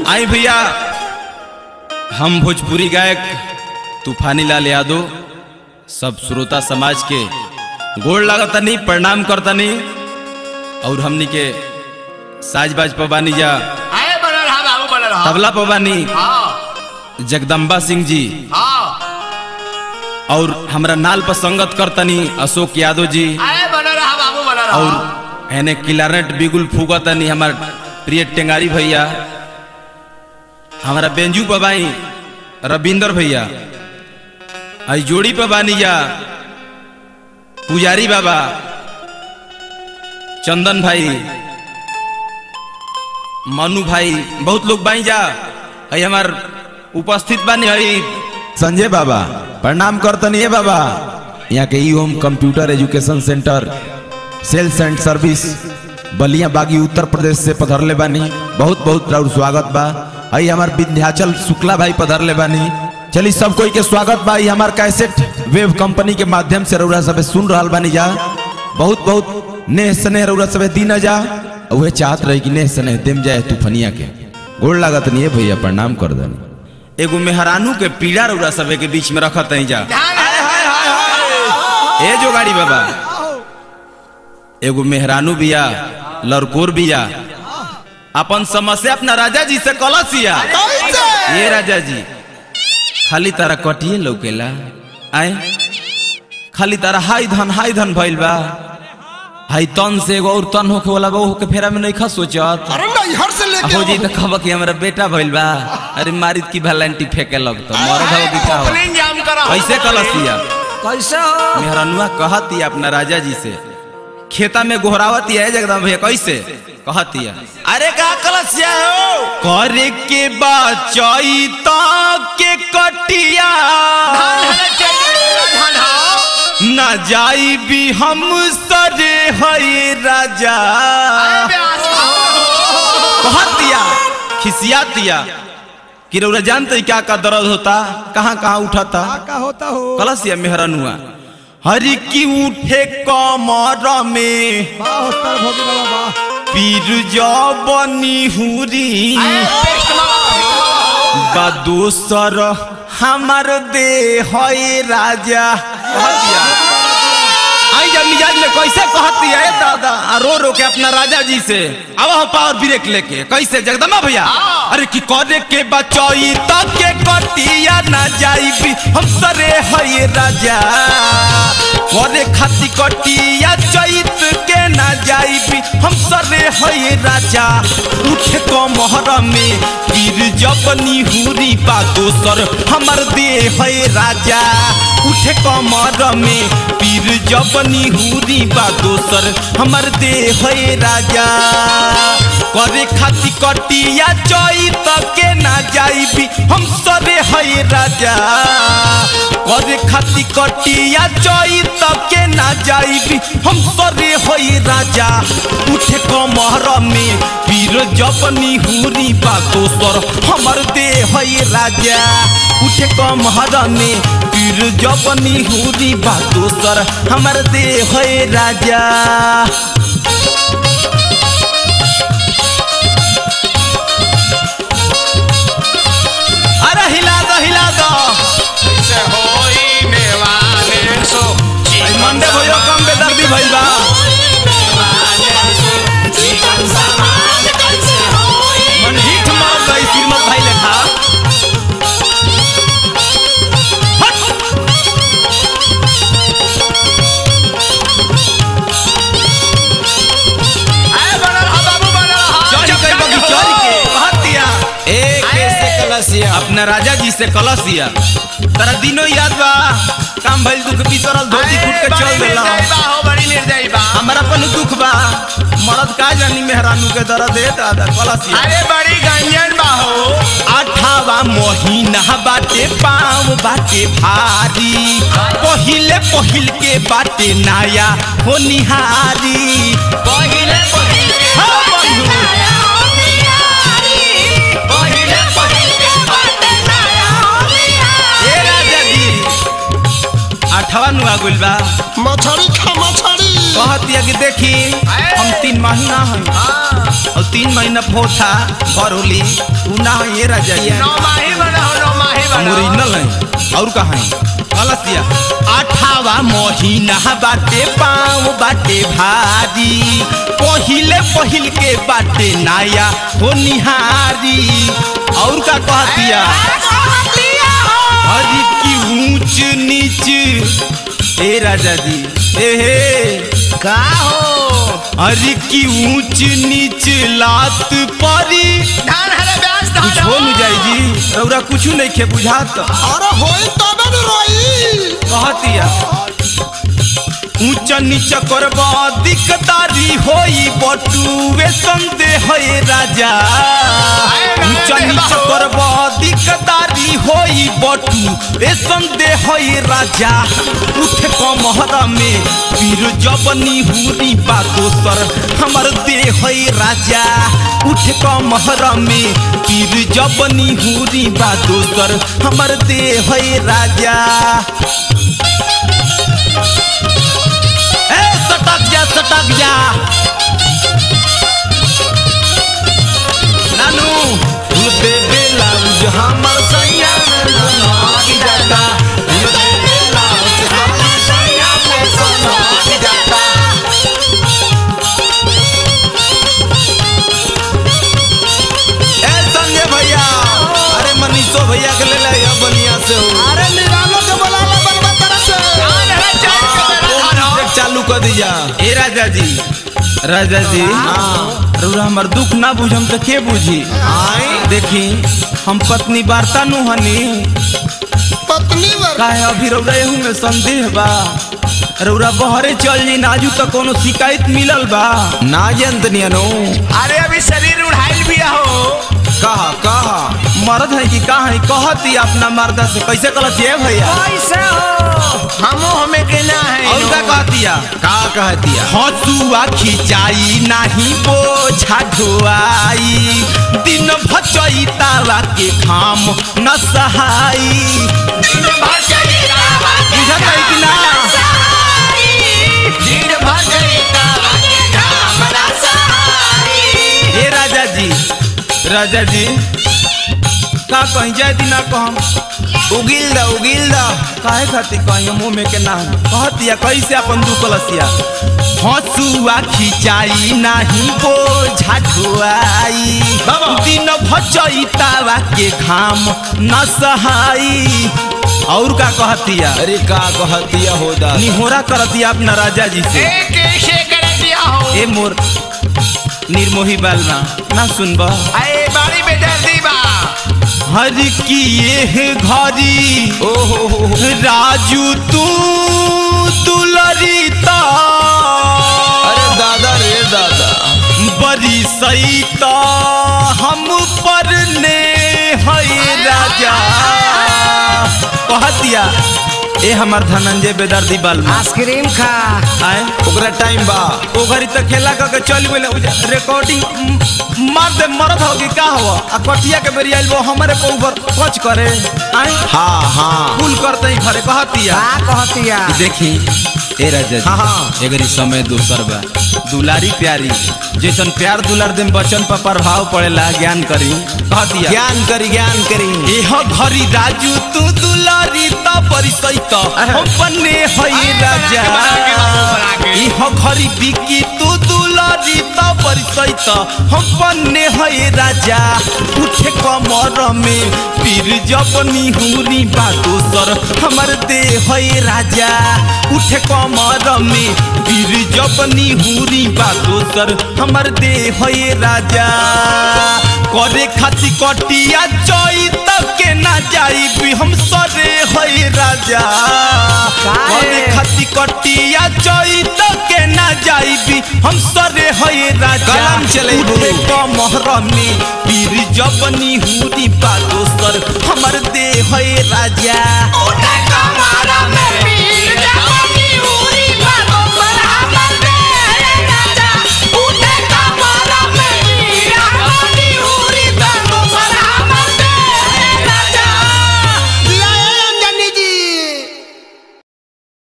आई भैया हम भोजपुरी गायक तूफानी लाल यादव सब श्रोता समाज के गोड़ लागतनी प्रणाम करतनी और हमनी के साज बाज पबानी जा आए बनल रहा बाबू बनल रहा तबला पबानी हाँ जगदम्बा सिंह जी हाँ और हमरा नाल पर संगत करतनी अशोक यादव जी आए बनल रहा बाबू बनल रहा और एने किलारनेट बिगुल फूकतनी हमार प्रिय टेंगारी भैया हमारा बेंजू पबाई रविंदर भैया आई जोड़ी पे बानी जा पुजारी बाबा चंदन भाई मनु भाई बहुत लोग बाई जा आई हमार उपस्थित बानी हई संजय बाबा प्रणाम करतनी है बाबा यहाँ के ई home computer education centre sales and service Ballia Baghi Uttar प्रदेश से पधरले बानी बहुत बहुत राउर स्वागत बा आई हमार विंध्याचल शुक्ला भाई पधरले बानी चली सब कोई के स्वागत बा ई हमार कैसेट वेब कंपनी के माध्यम से रउरा सब सुन रहल बानी जा बहुत बहुत नेह स्नेह रउरा सब दीना जा उहे चाहत रही कि नेह स्नेह देम जाए तूफनिया के गोड़ लागत नहीं है भैया प्रणाम कर देनी एगो मेहरानू के पीड़ा रउरा सब के बीच में रखत नहीं जा ध्यान है। ए जो गाड़ी बाबा एगो मेहरानू बिया लड़कोर बिया अपन समस्या अपना राजा जी से कलसिया ये राजा जी खाली तारा कटिए लौकेला आए खाली तारा हाई धन हाई धन भइल बा हाई तन से एगो और तन होके वाला बा के फेरा में नहीं खा सोचत अरे नैहर से लेके हो जी आओ। तो खबर कि हमारा बेटा भइल बा अरे मारित की वैलेंटी फेंके लगतो मरद हो कि का हो ओपनिंग जाम करा कैसे कलसिया कैसे हो मेहरानुआ कहती अपना राजा जी से खेता में गोहरावती है जगदम भैया कैसे कहती है अरे का कलसिया हो करे के बचई के कटिया न जाई भी हम सरे है राजा कहतिया खिसियातिया कि रउरा जानते क्या का दर्द होता कहाँ कहाँ उठाता का होता हो कलसिया मेहरानुआ हरि की उठे कमर में वाह होता है भोगी बाबा वाह पीर जबनी हुरी बा दोसर हमार दे है राजा कहतिया आई जब मिजाज में कैसे कहती है दादा आ रो रो के अपना राजा जी से अब हो पावर ब्रेक लेके कैसे जगदम्बा भैया अरे की करे के बचई तक के कटिया ना जाई हम सरे है राजा करे खाती कटिया चैत के ना जाई हम सरे है राजा उठे को मोहर में पीर जबनी हुरी बा दोसर हमर दे है राजा उठे कमर में पीर जबनी हुरी बा दोसर हमर दे है राजा करे खाती कटिया चई के ना जाइबी हम सरे है राजा करे खाती कटिया चई के ना जाइबी हम सरे है राजा उठे कमर में पीर जबनी हुरी बा दोसर हमर दे है राजा उठे कमर में पीर जबनी हुरी बा दोसर हमर दे है राजा अरे हिला दो हिला दो से होई मेवाने सो भाई मंडे भयो कम बेदर्दी भइल बा मन हिट मार गई श्रीमत भाई लेखा हट! आए बनल रहा बाबू बनल रहा चोरी कई बगी चोरी के कहतिया ए कैसे कलसिया अपना राजा जी से कलसिया तेरा दिनो याद बा काम भइल दुख बिसरल धोती फूट के चल देला हो बड़ी निर्दयी बा हमारा अपन दुख बा मरद का जानी मेहरानू के दर्द दे दादा कलसिया अरे बड़ी गंजन बा हो अठावा महीना बाटे पाँव बाटे भारी पहिले पहिल के बाटे नाया हो निहारी पहिले पहिले हाँ, बंधु। पहिले पहिले ए राजा जी अठवा नुआ गुल बा मछली खा मछली कहतिया कि देखी हम तीन महीना है और तीन महीना फोथा घर होली उ ना है ये राजा जी नौ माही बना हो नौ माही हम बना ओरिजिनल है और कहा है अलसिया आठावा महीना बाटे पाँव बाटे भारी पहिले पहिल के बाटे नाया हो निहारी और का कहतिया हरी की ऊंच नीच ए राजा जी ए हे का हो हरी की ऊंच नीच लात परी धान हरे ब्याज धान कुछ हो न जाई जी रौरा कुछ नहीं खे बुझात अरे होई तबे न रोई कहतिया ऊंच नीच करब दिकदारी होई बटुए संदेह है राजा ऊंच नीच करब दिकदारी होई बटू ए संदेह है राजा उठ कमहर में पीर जबनी हुरी बा दोसर हमर देह है राजा उठ कमहर में पीर जबनी हुरी बा दोसर हमर देह है राजा ए सटक जा सटक जा नानू फूल पे ब्लाउज हमर सैया में लग जाता फूल पे ब्लाउज हमर सैया में लग जाता ए संजय भैया अरे मनीषो भैया के ले ले बनिया से हो अरे निरालो के बोलाला बनवा तरह से धान हरे चाय के बेरा धान हो एक चालू कर दीजा ए राजा जी राजा जी रउरा हमर दुख ना बुझम तो के बुझी देखी हम पत्नी वार्ता नु हनी पत्नी वर काहे अभी रउरा एहू में संदेह बा रउरा बहरे चल जी नाजू तो कोनो शिकायत मिलल बा ना जंतनिया नो अरे अभी शरीर उड़ाइल भी हो कहा कहा मर्द है कि कहा है कहती अपना मर्दा से कैसे गलत है भैया कैसे हो हमो हमें के ना है और का कहतिया का कहतिया हसुआ खिंचाई नाही बोझा ढोआई दिन भचई तावा के खाम न सहाई दिन भर चली रावा के बुझत है कि ना दिन भर चली रावा के घाम ना सहारी हे राजा जी राजा जी का कहीं जाए दिन ना कहम उगिल दा उगिल दा काहे खातिर कहीं मुंह में के ना कहतिया कैसे अपन दू कलसिया हसुआ खिंचाई नाही बोझा ढोआई दिन भचई तावा के घाम न सहाई और का कहतिया अरे का कहतिया होदा निहोरा करतिया अपना राजा जी से ए कैसे कर दिया हो ए मोर निर्मोही बालना ना सुनबा अरे बाड़ी में दर्दी बा हर की ये घरी ओहो राजू तू दुलरिता अरे दादा रे दादा बड़ी सईता हम पर ने है राजा कहतिया ए हमार धनंजय बेदर्दी बालमा आइसक्रीम खा आए ओकरा टाइम बा ओ घरी तक खेला क के चल गेले रिकॉर्डिंग म- मार दे मरद हो कि का हो आ कटिया के बेरी आइल वो हमरे पे ऊपर कच करे आए हां हां कुल करते ही घरे कहतिया का कहतिया देखी ए राजा हाँ, हाँ। एगरी समय दूसर बा दुलारी प्यारी जैसन प्यार दुलार देम बचन पर प्रभाव पड़ेला ज्ञान करी कहतिया ज्ञान करी ज्ञान करी एह घरी राजू तू दुलारी त परिसैत हम बने हई राजा एह घरी बिकी तू दुलारी त परिसैत हम बने हई राजा उठे कमर में पीर जबनी हुरी बा दोसर हमर दे हई राजा उठे कमर में पीर जबनी हुरी बा दोसर हमर दे हई राजा करे खाती कटिया चई तक के ना जाई भी हम सरे हई राजा काहे? करे खाती कटिया चई तक के ना जाई भी हम सरे हई राजा कलम चलेबू। उठे कमहर में पीर जबनी हुरी बा दोसर हमर दे हई राजा